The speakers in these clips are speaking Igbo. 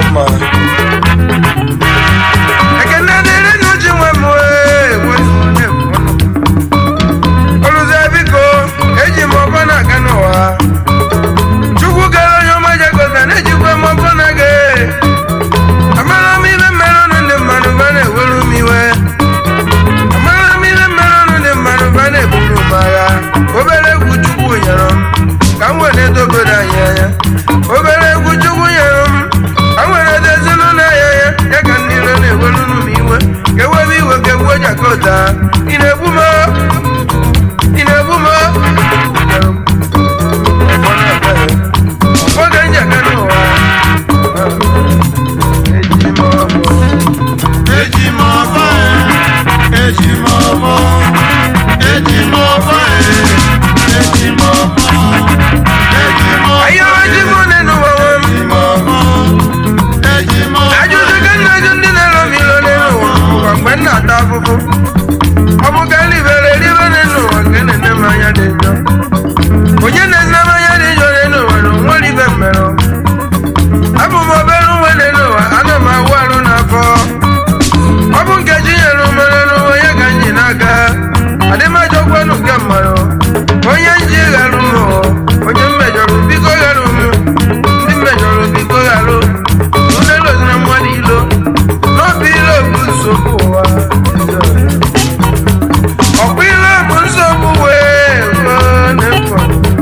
mma ekene dịrị n'uji nwe m wee wee oluze biko eji m ọbọ na-aga n'ụwa chukwu kere onye ọma jegota na-ejikwa m ọbọ na-aga amara m ibe mere ọnụ ndị mmadụ ba na-ewere m iwe amara m ibe mere ọnụ ndị mmadụ ba na-eburu m agha obere egwu chukwu nyere m ka m were dogodo anyị anya obere egwu chukwu nyere m ka m were dozinụ n'anya ya ya ka ndị iro na-ewere m iwe ka ewebe iwe ka egwu jakota ị na-egbu m ị na-egbu m oge njaka n'ụwa eji m ọbụ Eji m ọbọ e, eji m ọbọ, eji m ọbọ e, eji m ọbọ, eji m ọbọ Ayo eji m one n'ụwa nwa m. eji m ọbọ, eji m ọbọ Ajụjụ ka nna ajụ ndị na-ero m ilo n'elu ụwa bụkwa mgbe m na-ata afụfụ. Ọ bụ ka elibere elibe n'elu ụwa nke na-ene m anya dị njọ. Onye na-ene m anya dị njọ n'elu ụwa na onwere ibe mmerụ. Abụ m obere uwe n'elu ụwa, ana m awụ arụ n'afọ. Ọ bụ nkeji nyere m n'elu ụwa, ya ka m ji n'aka. Adịmajọkwanụ nke mmadụ. Onye nji gharụ m o, onye mmejọrọ biko gharụ m. Ndị mmejọrọ biko gharụ. Onye loziri mmadụ ilo. N'obi ilo bụ nsogbu ụwa. Ọkwa ilo bụ nsogbu wee ruo n'efu.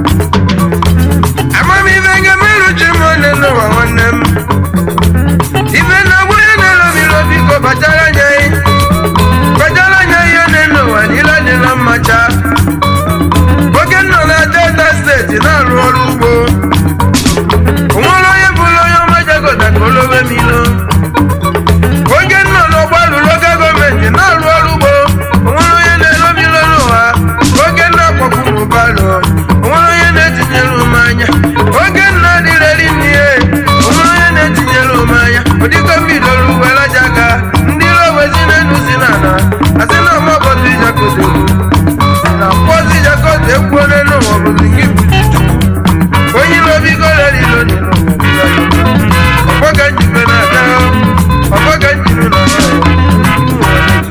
Amamihe ga-emerụ chi m onye n'ụwa nwanne m. Ife na-agwa ya na-elobi ilo biko kpachara anya ị. Kpachara anya ihe na-ene ụwa niile adịla mmacha. Oge m nọ na Delta steeti na-arụ ọrụ ugbo. onwere onye bụrụ onye ọma jagota ka olobe m ilo oge m nọ n'ọgba lụrụ oge gọọmenti na-arụ ọrụ ugbo onwere onye na-elobi ilo n'ụwa oge m na-akpọkwu m ụbalụ onwere onye na-etinyere m anya oge m na-adịreri n'ihe onwere onye na-etinyere m anya ụdịka m bidoro uwere aja aka ndị ilo wezi na-enu si n'ala asị na ọmabọtụ ijakodo na mkpọzi ijakodo ekwuo n'elu ụwa bụzi gị bụ onye ilo bigo rere ilo dị n'ụwa ọgbọga njibe na-aga ọgbọga njibe na-aga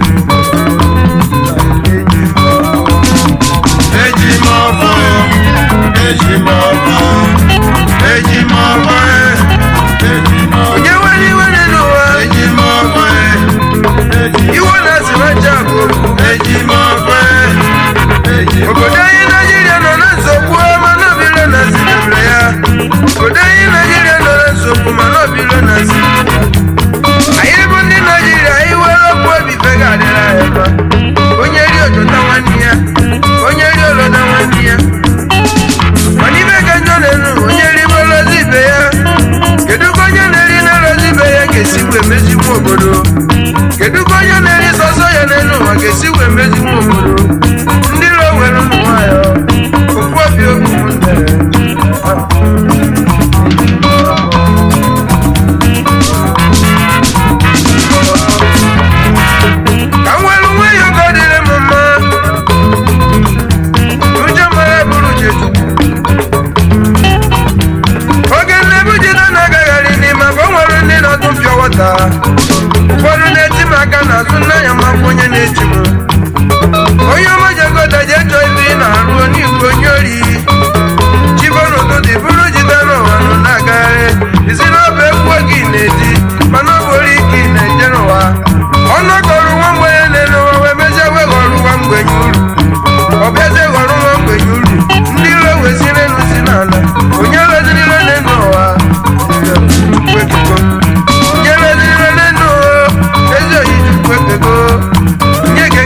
eji m ọbọ e, eji m ọbọ, eji m ọbọ e, eji m ọbọ, onye nwere iwe dị n'ụwa eji m ọbọ e, eji m iwe na-asị na ncha bụ okwu eji m ọbọ e, eji m obodo anyị naijiria nọ na nsogbu mana obilo na zinebere ya obodo anyị naijiria nọ na nsogbu mana obilo na zinebere ya anyị bụ ndị naijiria anyị were okwu obi fega adịra ya mma onye ri ojota nwanne ya onye ri oloda nwanne ya mana ibe ka njọ na-enu onye ribe olozi ibe ya kedu ka onye na-eri na-elozi ibe ya ga-esi wee mezigbu obodo kedu ka onye na-eri sọsọ ya n'elu ụwa ga-esi wee mezigbu obodo ndị iro were ụmụ nwayọ okwu obi okwu ụmụnne ka m were nwayọ ka ọ dịrị m mma ụjọ mara bụrụ chechukwu oge nnebu jide na-agagharị n'ime afọ o nwere ndị na-atụ mpịọ wọta ụfọdụ na-eti m aka n'azụ nna ya mafụ onye na-eti m onye ọma jegota ji echọ ibe ị na-arụ n'igwe onye ori chiboro ụtụtụ bụrụ jide n'ụwa nọ na-agagharị isi n'ọbụ egwu oge ị na-eti mana ọ bụrụ ike ị na-eje n'ụwa ọnụ kọrọ nwa mgbenye na-ene ụwa wee mezie wee ghọrọ nwa mgbenye uru ọ bịazie ghọrọ nwa mgbenye uru ndị iro weziri elu si n'ala onye leziri ire n'elu ụwa Chukwu ekego. onye leziri ire n'elu ụwa ezi oyi chukwu ekego onye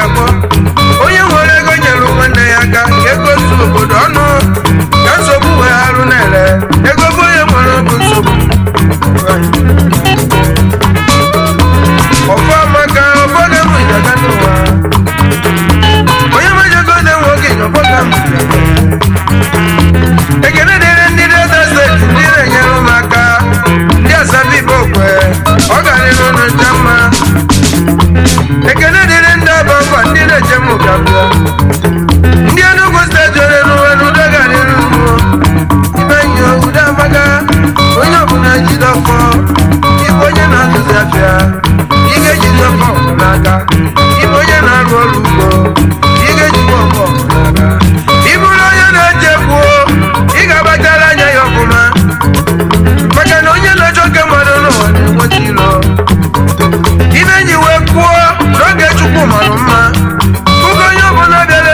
na-akpọ onye nwere ego nyere nwanne ya aka ka ego su obodo ọnụ ka nsogbu wee arụ na-ere ego bụ onye nwere bụ nsogbu ọfọma ka obodo m ịdaga n'ụwa onye majego na nwoke obodo m ekene dịrị ndị delta steeti ndị na-enyere m aka ndị asabi igbo kwe ọ garịrị ụnụ ncha mma ekene dịrị ndị aba ngwa ndị na-eche m ụgabịa ndị enugwu steeti onye n'ụwa n'udo garịrị ugbo ime nyo udo amaga onye ọbụla jide ọfọ ịbụ onye na-azụzi afịa ị ga-ejide ọfọ n'aka ịbụ onye na-arụ ọrụ ugbo ị ga-ejide ọfọ n'aka ị bụrụ onye na-eche gbuo ị ga-agbachara anya ya ọfụma maka na onye na-achọ nke mmadụ n'ụwa na-enweta ilo ibe ji wee kwuo n'oge chukwu mara mma ụgo onye ọbụla bịara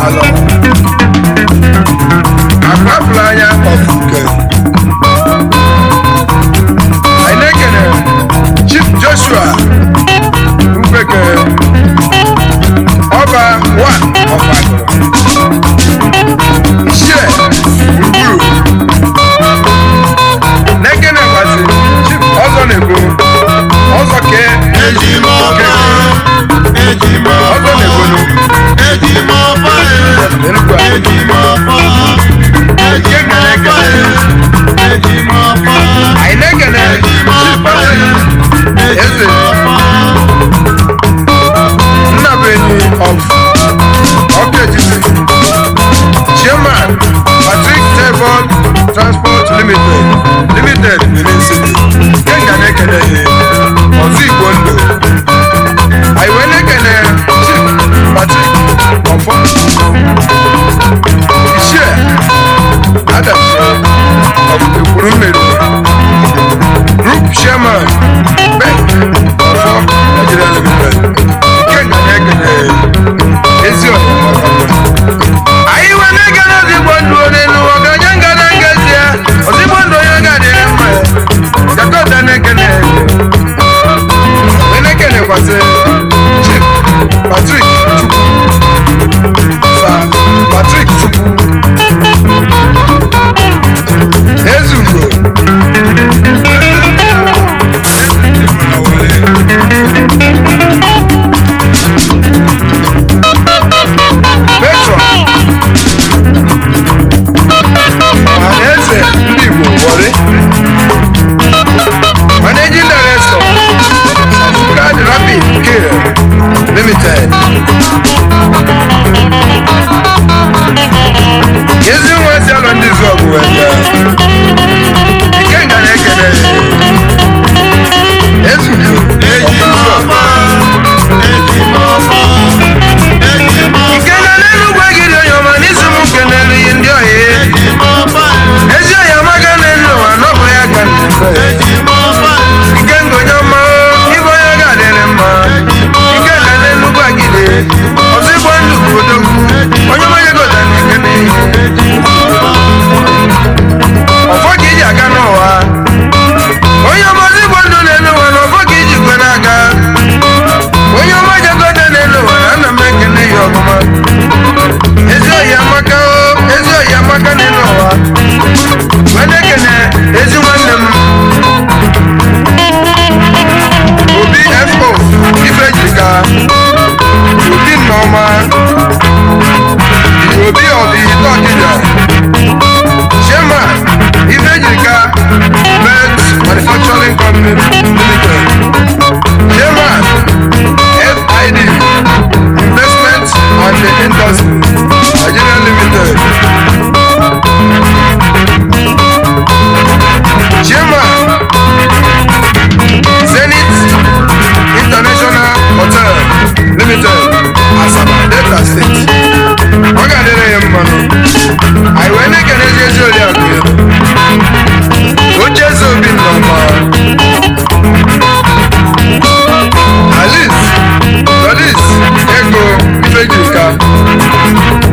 alọ akpapụrụ anya ọfụke anyị na-ekene chief joshua mgbeke ọba wa ọfagoro iṣẹ gburugburu na-ekene gbazi chief ọzọ na-ebo ọzọ kee ejimọba ejimọba ọzọ na-ebonu ejimọba Enugwu a. ejimọba ejimọba ejimọba anyị na-ekene chief patrick eze nnabeni of ọkejisi chairman patrick tebon transport limited limited benin city kenga na-ekene ihe ọzọ igbo ndụ anyị wee na-ekene chief patrick ọfọ ichie adachi of ekwuru mmeri group chairman ben ọfọ nigeria limited kenga na-ekene ezi ọyịmọ anyị wee na-ekene ozigbo ndụ n'elu ọganye ngana ngezi ya ozigbo ndụ onye ga-adịrị mma ya jakọta na-ekene wee na-ekenekwasị chief patrick chukwu sa patrick chukwu ezugo petron ọhaneze ndị igbo wọrị managing director Card Rapid Care Limited. Ezi nwa si alọ ndị zụ ọgụ wee bịa. Ikenga na-ekele ezugo ejimọba ejimọba ejimọba Ikele n'enugwu egiri onye ọma n'isi m kenelu yi ndị ọhịa ejimọba ezi ọhịa amaga n'elu ụwa n'ọbụ ya ka na-efe ejimọba Ikenga onye ọma ịbụ onye ga-adịrị mma Ikenga n'enugwu agide ọzọ igbo ndụ bụ odogwu onye ọma yegota na-ekene ọfọ ka iji aga n'ụwa onye ọma ọzọ igbo ndụ n'elu ụwa na ọfọ ka iji kwe n'aka onye ọma jegota n'elu ụwa na ana m ekele ya ọmụma ezi oyi amaka o ezi oyi amaka n'elu ụwa wee na-ekene ezi nwanne m obi fo ifejika obi nneọma obi ọbi tọkịja shema ifejika bet manufacturing company limited shema fid investment and industry nigeria limited chairman zenith international hotel limited asaba delta state ọ ga-adịrị ya mmanụ anyị wee na-ekene ezi ezi oriakụ ya oche eze obi nnọma alice dolis ego ifejirika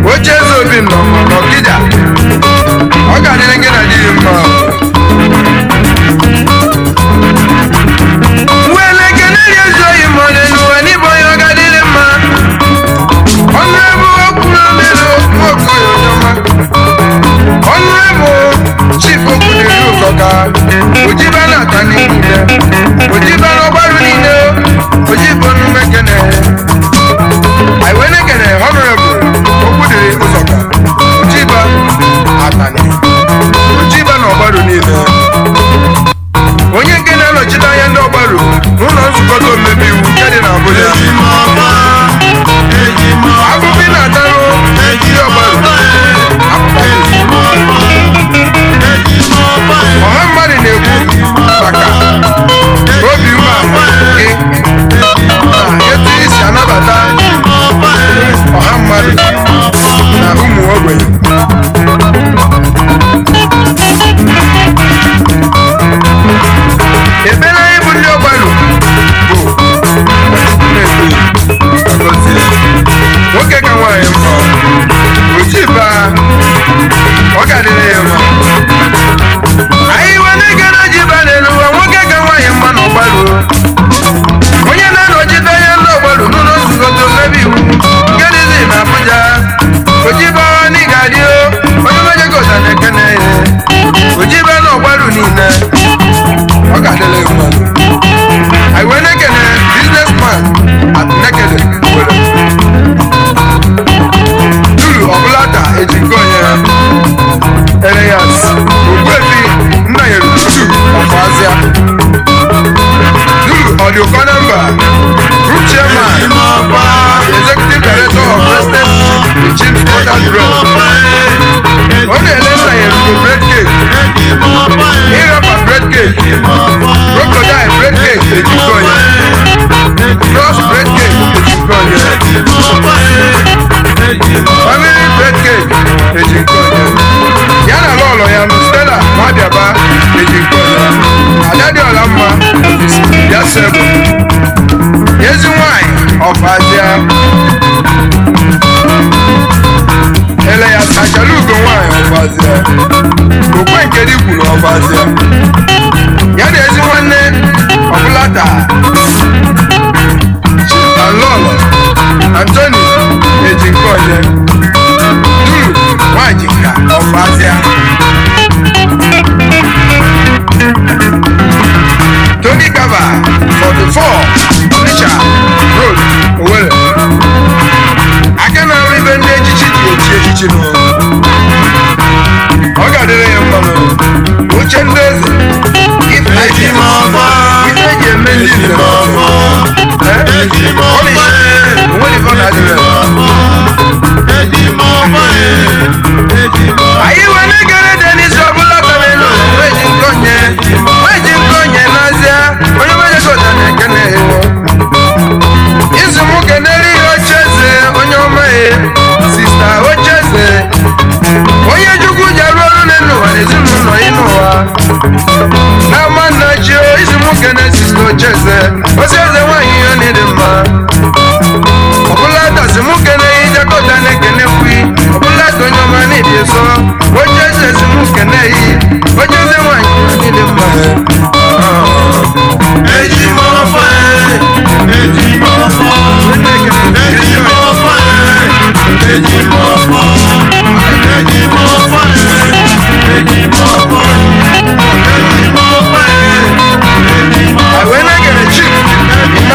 ọ ga-adịrị ya mma anyị iwe na-ege na ji ba n'elu ụwa nwoke ga nwaanyị mma na ọgbaru onye na-anọchite anya ndị ọgbaru n'ụlọ nzukọta omebe iwu nke dịzi na Abuja ojibawa na ịga-adị o onye mejegota na-ekene ya ojiba na ọgbaru niile ọ ga-adịrị ya mma anyị wee na-ekene businessman at nekede were duru ọbụlata ejikọ onye Elias Ogbuefi Nnanyere Uju Ọfazia Duru Ọdịụkọ nọmba Group Chairman Executive Director of President Chief Order Drug Ọ na-ele Nnanyere Ugo Bread Cake Ịrapa Bread Cake Crocodile Bread Cake ejikọ onye Cross Bread Cake ejikọ onye Family Bread Cake ejikọ onye ya na lọlọ ya nụ stella nwabiaba ejikọ ya adadịọla mma ya sebụ ezi nwanyị ọfazia ele ya sachala ugo nwanyị ọfazia okwe nke dị kwuru ọfazia ya na ezi nwanne ọbụlata lọlọ antoni ejikọnye duru nwanyị ka ọfazia Tony Gaba for the four Onitsha Road Owerri. Aka na-arụ ibe ndị echichi ji echi echichi nụ. Ọ ga-adịrị ya mma nụ. Uche ndị eze. If I Eji can. m ọfọ. Ife eji eme ndị Eji nze m na ọfọ. Eh? Eji m ọfọ. Polish. Onwe ife ọ na-adịrị ya. anyị wee na-egere denis ọbụla kamelu weji nkonye weji nkonye n'azịa onye mejegota na-ekene izu m kenere ihe ocheze onye ọma ya sista ocheze onye chukwu ji arụ ọrụ n'elu ụwa na ezinụlọ ya n'ụwa n'ama nna chi izu m kene sista ocheze osi eze nwaanyị ihe na-ịdị mma ọbụla dasị mụ kene ijakọta na-ekene kwi ọbụla ka onye ọma n'ịdị nsọ oche eze si mụ kene yi oche eze nwanyị n'ịdị mma I wee na-egere chik na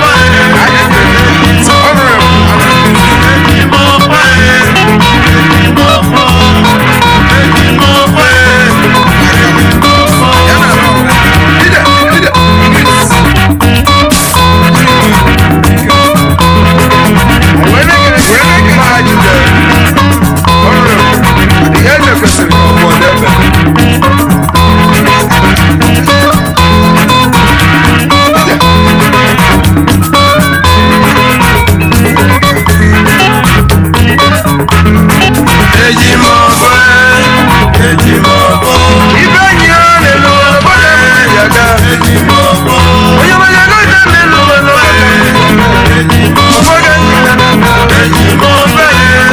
ibe enyi ya na-elu obodo emeghị aga onye onye gote na-elu obodo ụfọdụ enyi ya na-elu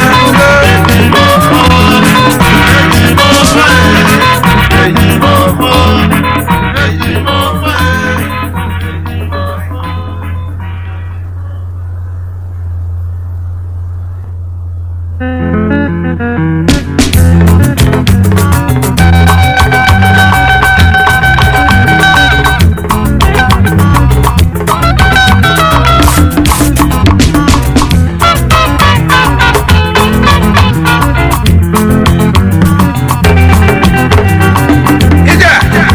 ije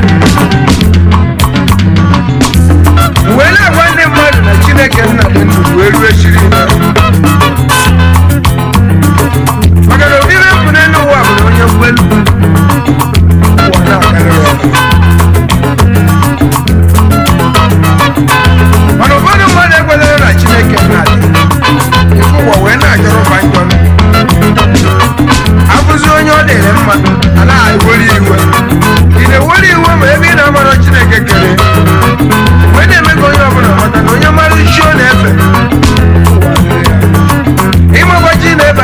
wee na-agwa ndị mmadụ na chineke nna dị ndụ wee rue chiri maka na obibe bụ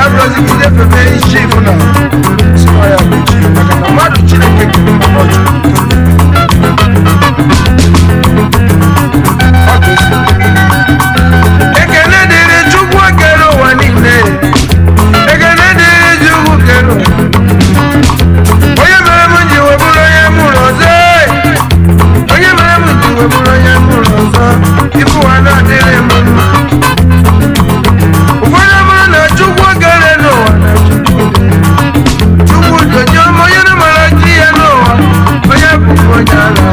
abụrụzigide febe isi ifu na sịkwa ya bụ chi maka na mmadụ chineke kere mmanụ ọchụ Ọ bụ ezi. ekele dịrị chukwu kere ụwa niile ekele dịrị chukwu kere ụwa onye mere m ji wee bụrụ onye mụrụ ọzọ onye mere m ji wee bụrụ onye mụrụ ọzọ ibu ụwa na-adịrị m mma ụfọdụ bụrụ na chukwu kere n'ụwa na chukwu chukwu dozie ọma onye na mara chi ya n'ụwa onye bụbu onye ala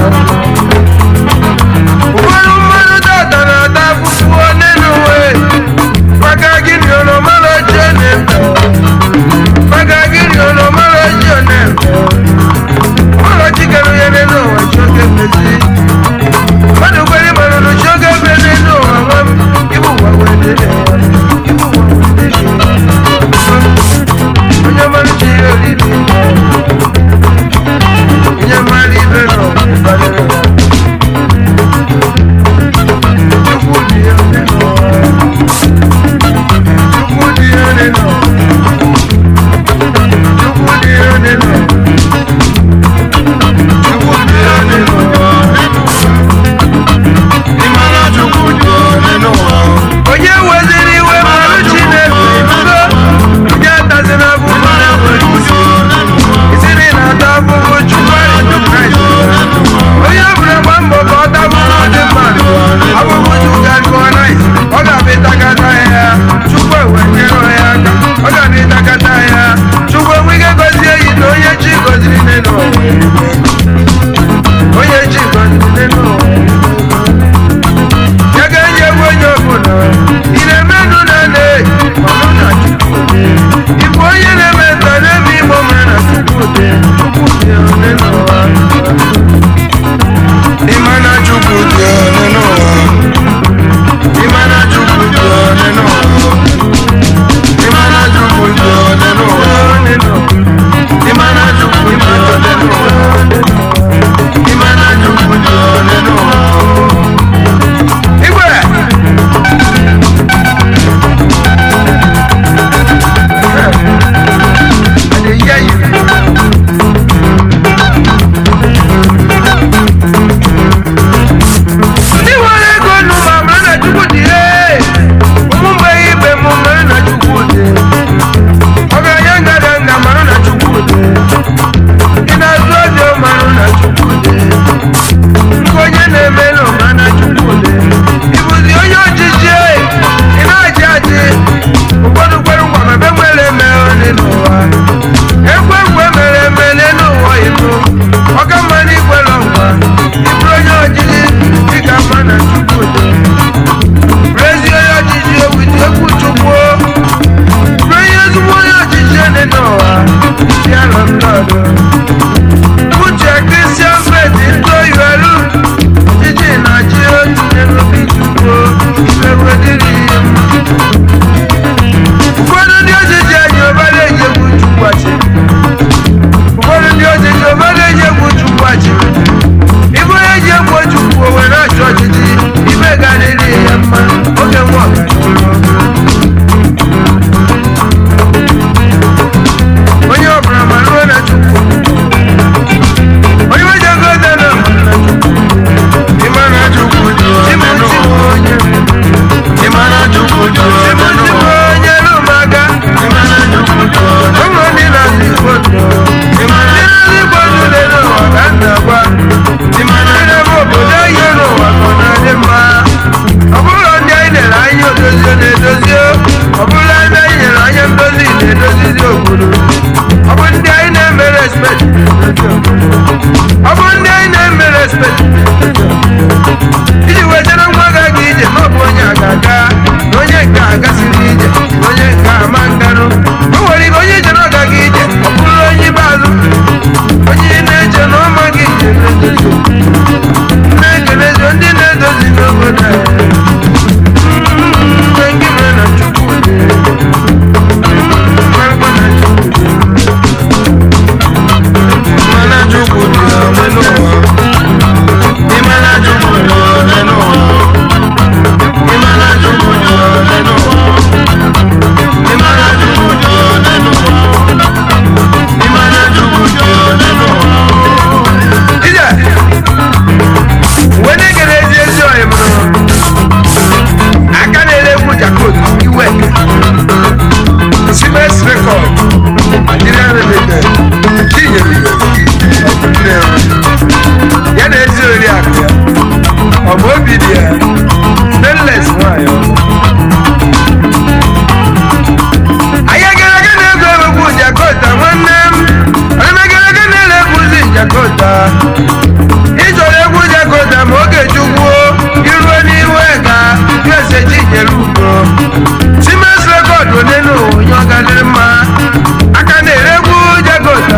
ụfọdụ mmadụ tata na-ata afụfụ onye n'uwe maka gịnị oromara ji ọ na-eme maka gịnị oromara ji ọ na-eme ụlọ chikere onye n'elu ụwa chioge mezi mmadụ kwere mmadụ na chioge ebe n'elu ụwa nwa m ibu ụwa wee dịrị ya ibu ụwa wee dịrị ya onye mmadụ chi ya oriri onye mmadụ ibe nọ ịbalịrị ya chukwu dị ya onye nọ chukwu dị ya onye nọ chukwu dị ya onye nọ chukwu dị ya onye nọ ịmara chukwu dị onye n'ụwa onye weziri iwe mmanụ chineke ibugo onye atazina abụbụ ịmara chukwu dị onye n'ụwa isiri na-ata abụbụ chukwu anyị kraịst onye ọbụla gba mbọ ka ọ tabụrụ dị mmadụ abụbụ chukwu ga-adịkọ naịs ọ ga-abịa ịtakata ya chukwu ewe nyere ya aka ọ ga-abịa ịtakata ya chukwu enwe ike gọzie yi na onye chi gọziri n'elu ụwa onye chi gọziri n'elu ụwa ya ga-enye egwu onye ọbụla ị na-emenụ na na manụ na chukwu ịbụ onye na-eme nta n'ebe igbo mere na chukwu dị chukwu dị onye n'ụwa ịma na chukwu dị onye n'ụwa ịma na chukwu dị onye n'ụwa ịma na chukwu dị onye n'ụwa ịma na chukwu dị onye n'ụwa ịma na chukwu dị onye n'ụwa igwe I dey hear you.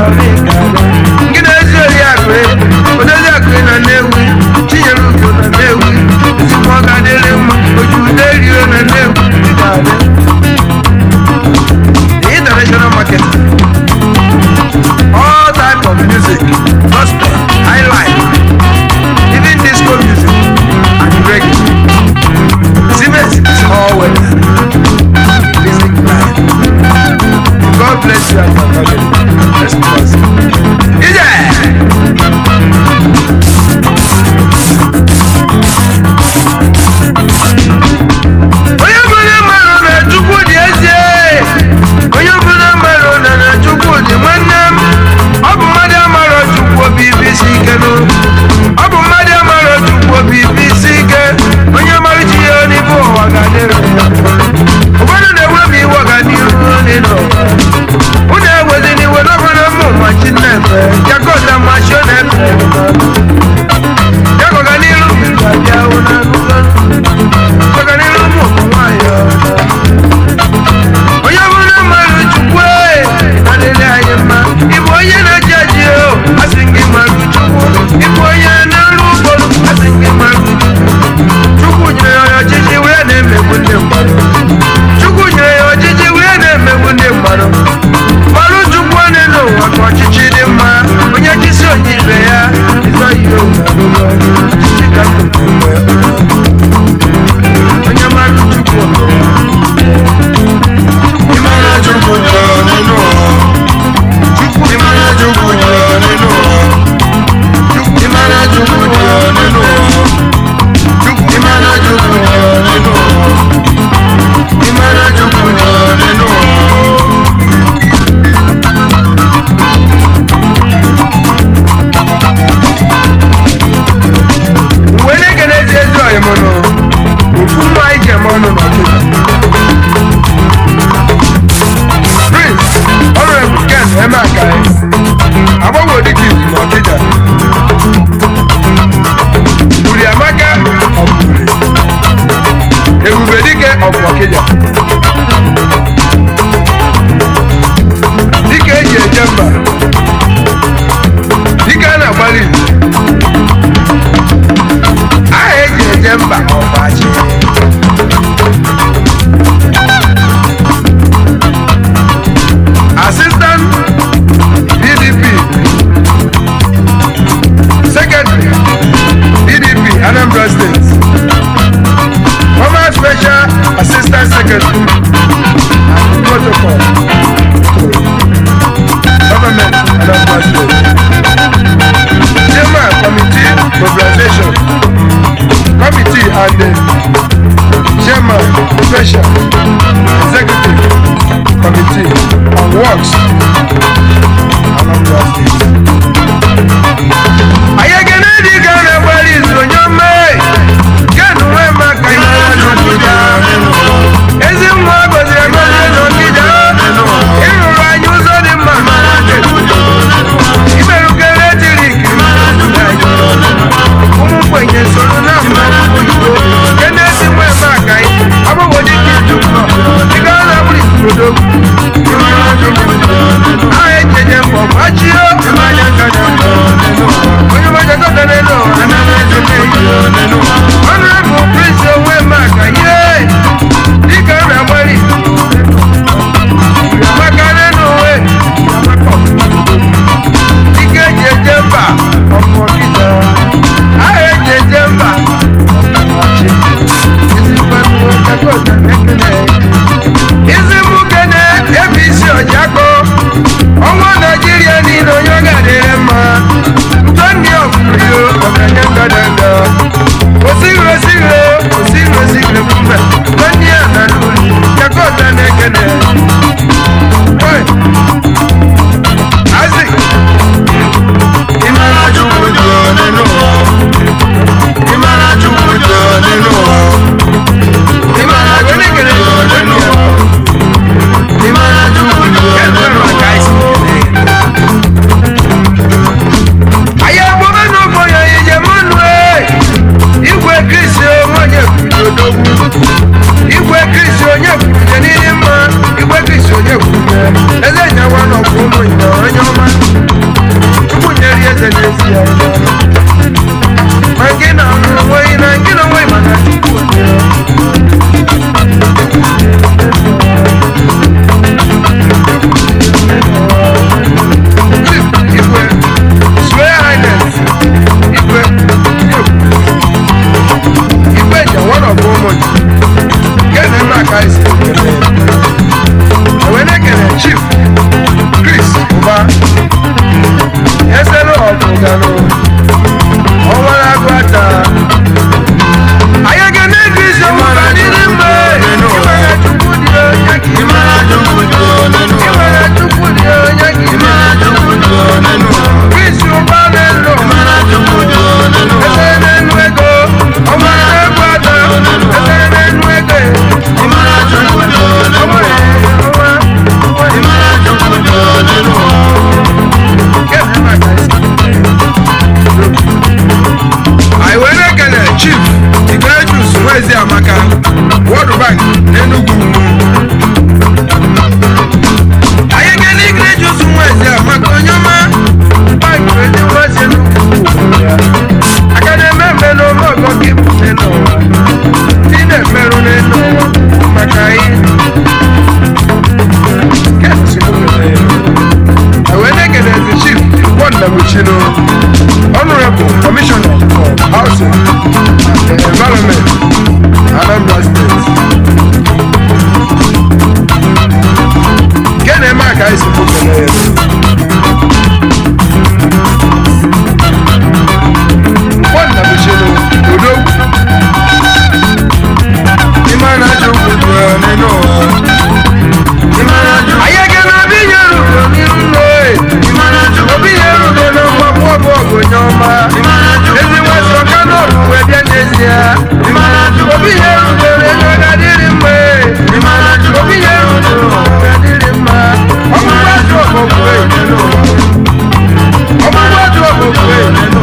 gị na ezi oriakụ odozi akụ na nnewi chinyere ugo na nnewi ezigbo ọ ga-adịrị mma oju ude rio na nnewi ga-adị the international market all type of music gospel highlife even disco music and reggae Siemens is all weather music life God bless you and your family let's pause Ije! onye bụrụ mmadụ na chukwu dị ezie onye bụrụ mmadụ na na chukwu dị nwanne m ọ bụ mmadụ amara chukwu obi ibe isi ike nụ ọ bụ mmadụ amara chukwu obi ibe isi ike onye mara chi ya n'ibu ụwa ga-adịrị ya ụfọdụ na-enwe m iwe ọganihu n'ịnọ unu ewezi n'iwe n'ọbụrụ mmụ ma chi na-efe jakọta ma chi ọ na-efe jakọga n'iru ga-abịa hụ na akụkọ ọganihu ụmụ nwanyị onye bụrụ mmadụ chukwu adịrị anyị mma ịbụ onye na-eji eji o asị gị mmadụ chukwu ịbụ onye na-arụ ugbo asị gị mmadụ chukwu nyere ya ọchịchị wee na-emegbu ndị mmadụ chukwu nyere ya ọchịchị wee na-emegbu ndị mmadụ mmanụ chukwu onye n'ụwa ka ọchịchị dị mma onye chisi onye ibe ya ịzọ ihe omume ọchịchị ka nnukwu mgbe onye mmadụ chukwu Ịmara Chukwu jụrụ nínú ụwa. Ịmara Chukwu jụrụ nínú ụwa. Ịmara Chukwu jụrụ nínú ụwa. Ịmara Chukwu jụrụ nínú ụwa. Ịmara Chukwu jụrụ nínú ụwa. mgbe na-ekene ezi ezi ọyị mụnụ ofu nwa anyị ji eme ọnụ n'ọchịchị prince honorable ken emeakai agbanwe dịka izu n'ọchịcha uri amaka ọbụre ebube dike ọbụ ọkịja dike eji eje mba dike a na-agbalị izu aha eji eje mba ọbachi assistant pdp secretary pdp anambra state former special assistant secretary and protocol government anambra state chairman committee mobilization committee and the chairman special executive committee on works anambra state. ayegene dị ka a na-agbara izu onye ọma kenu nwee maka ihe n'ọkịja ezi nwa gọziri agọzi n'ọkịja ịrụrụ anyị ụzọ dị mma imerụkere etirik ụmụ mgbenye soro na mmanwụ oyibo nke na-esi nwe maka agbagwoji ka iju nọ dịka a na-agbụrụ ikurodo aha ejenye mbọ gbachie onye mmaja gọta n'elu ụwa chukwu kelee nkwọnna bụchinu odogwu Imana chukwu dị ọnị n'ụwa. Imana chukwu. anyị ga na obi nye rugo n'iru nlo Imana chukwu. obi nye rugo na mgbapụ ọbụ ọgụ onye ọma Imana chukwu. ezi nwesị ọka n'ọrụ wee bịa n'ezie Imana chukwu. obi nye rugo na ego ga-adịrị mma Imana chukwu. obi nye rugo ga-adịrị mma ọgbụgbụ atụ ọgbụgbụ ọgbụgbụ atụ ọgbụgbụ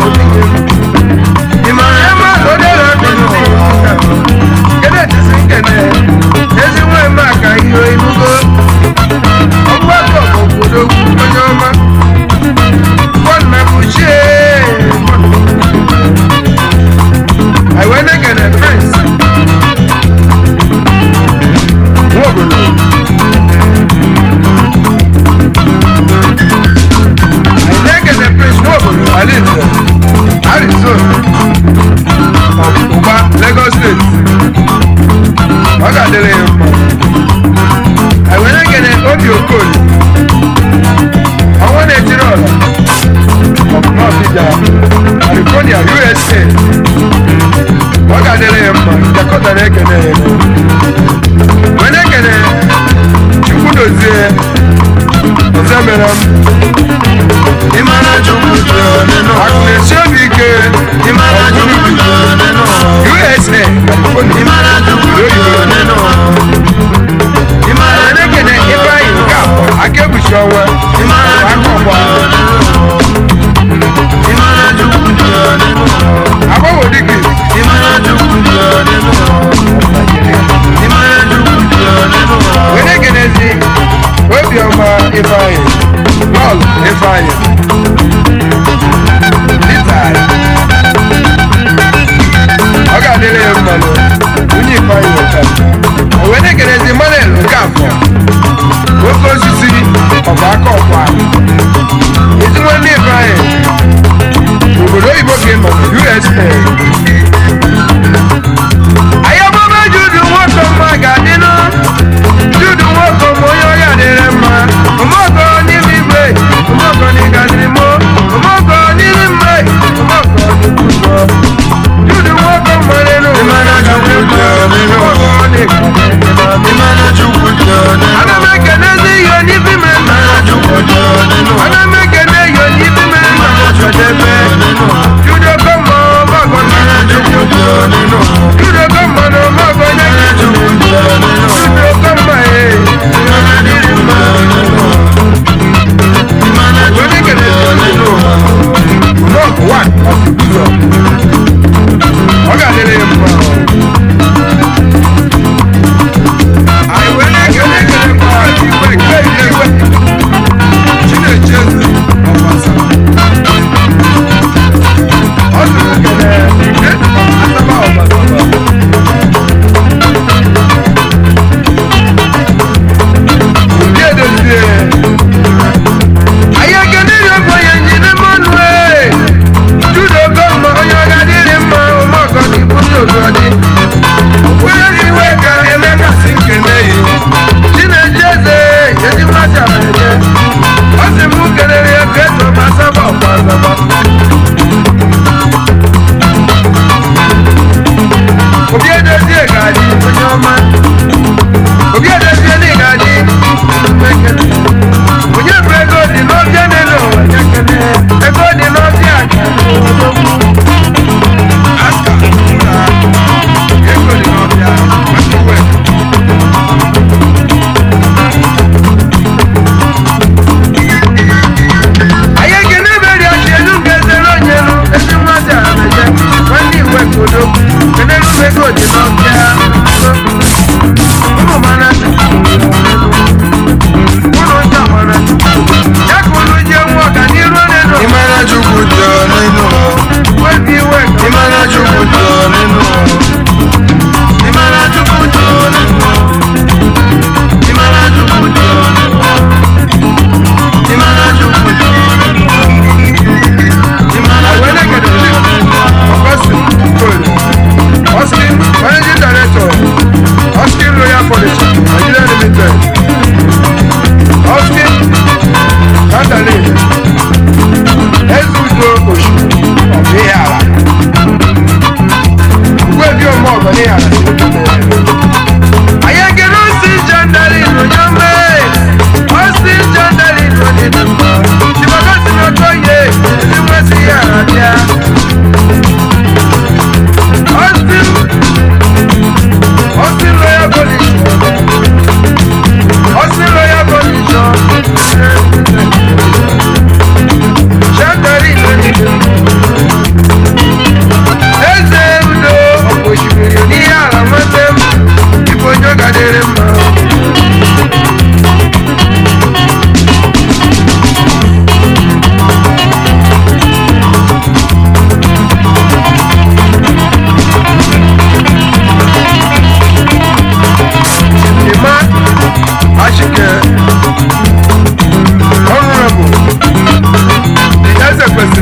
Imana ẹ má lọ dé lọ bí sí kéde tí sí kẹ̀nẹ́ ezi nwa eme aka ihe inugo ọgbụ atọ obodo onye ọma bọnna bụ chie aiwe na-ekene prince nwa obodo anyị na-ekene prince nwa obodo alinze arizona ọgbụgba lagos steeti ọ ga-adịrị ya mma anyị were ekene obi okoli ọnwa na-etiri ọla ọbụnọbija california usa ọ ga-adịrị ya mma jakọta na-ekene ya were ekene chukwu dozie ozemere m Imana chukwu dị ọnị n'ụwa. akụ na-esi obi ike Imana chukwu dị ọnị n'ụwa. usa california Imana chukwu dị ọnị n'ụwa. Imana anyị na-ekene ifeanyị nke afọ aka egbuchi ọnwa Imana aka chukwu dị ọgba ọnị n'ụwa. Imana chukwu dị ọnị n'ụwa. agbanwe dịka Imana chukwu dị ọnị n'ụwa. Imana chukwu dị ọnị n'ụwa. were ekenezi obiọma ifeanyị bọọlụ ifeanyị litai ọ ga-adịrị ya mmanụ nwunye ifeanyị ụka were ekenezi manel nke afọ nwoke osisi ọbụ aka ọkwa ezigbo ndị ifeanyị obodo oyibo ka ị nọ usa anyị ọmụma judu nwoke mma ga-adịnụ judu nwoke ma onye ọya dịrị mma ụmụọkọ n'ime igwe ụmụọkọ n'ịga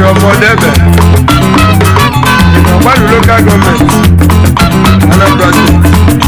ọmọdébẹ ọgbàlù local government anambra state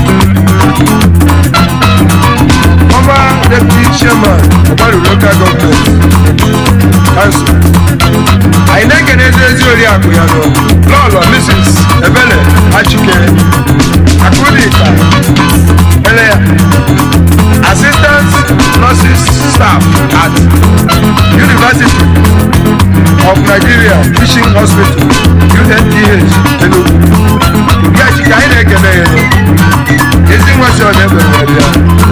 former deputy chairman ọgbàlù local government council àyìnlẹ́gẹ̀ n'ezi ezi oriakụ ya nọ lọlọ mrs ebele achike akụdịka eleya assistant nurses staff at university of nigeria teaching hospital unh enugu ndị achike anyị na-ekele ya nọ ezi nwesị ọ na-ekpere bịa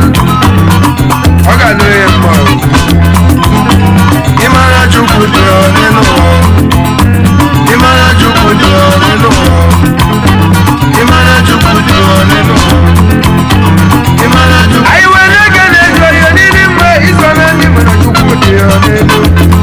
ọ ga-adịrị ya mma o. ịmara chukwu dị ọ nínú ọ ịmara chukwu dị ọ nínú ọ ịmara chukwu dị ọ nínú ọ ịmara chukwu. anyị nwere ego na-eji ihe niile mgbe iso na ndị nwere chukwu dị ọ nínú.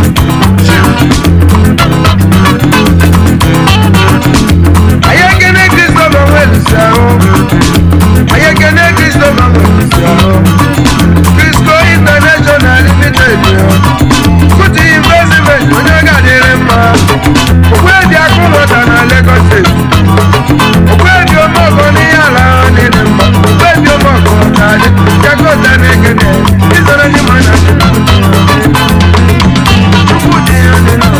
anyị ekene kristofa nwelisi ahụ anyị ekene kristofa nwelisi ahụ Crisco International Limited yo. Kuti investment onye ga-adịrị mma. Okwebi akụ nwata na Lagos State. Okwebi ọmọgọ n'ihe ala ahụ niile mma. Okwebi ọmọgọ na-adị. Jakota na-ekene. Isoro ndị mmadụ na-adị. Chukwu dị ya dị na.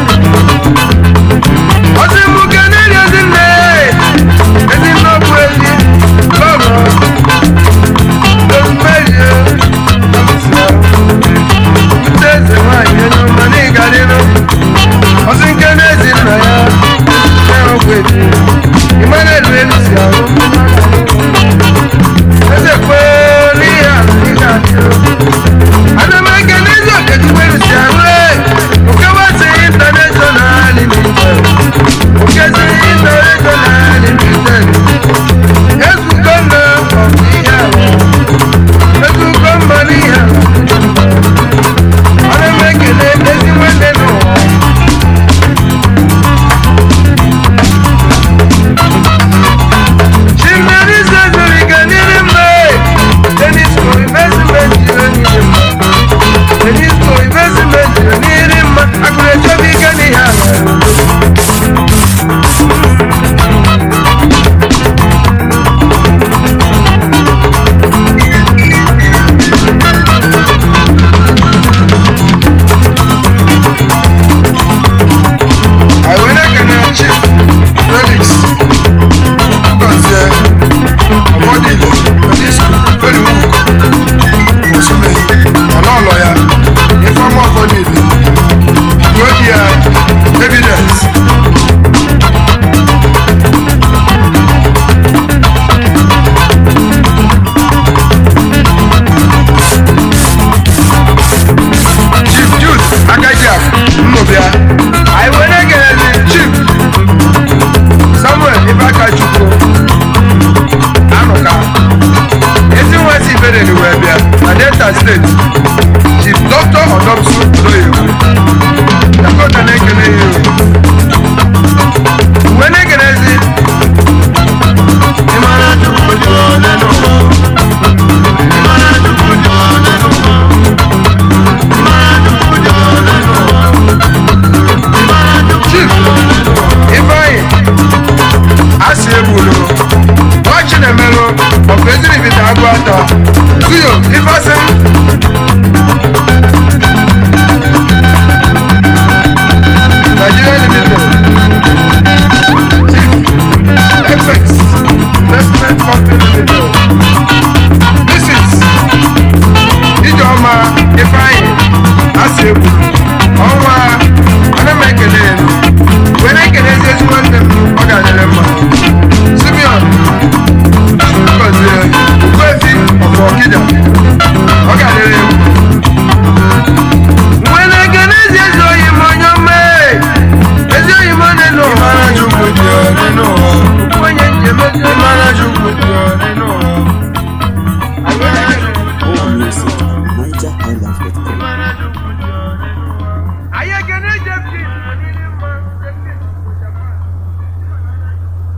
Ọsị mụ kenere ezinne. Ezinne ọ bụ ezi. Lọrọ. Rosemary. Ndị eze nwanyị onye ọma na ịgadịrụ ọsị nke n'ezi nna ya na-enwekwa eji ịmara elu elu si ahụ eze kwere ihe a ị ga-adịrụ ana m eke n'ezi okechukwu elu si ahụ ee okewasị international limited okezi international limited ezugo nna ọbụ ihe ahụ ezugo mba n'ihe ahụ Ana m ekele ezi nwanne n'ụwa Chimerize zuru ike n'iri mma Denis ko investment jiri n'iri mma Denis ko investment jiri n'iri mma Akụrụ echebe ike n'ihe ala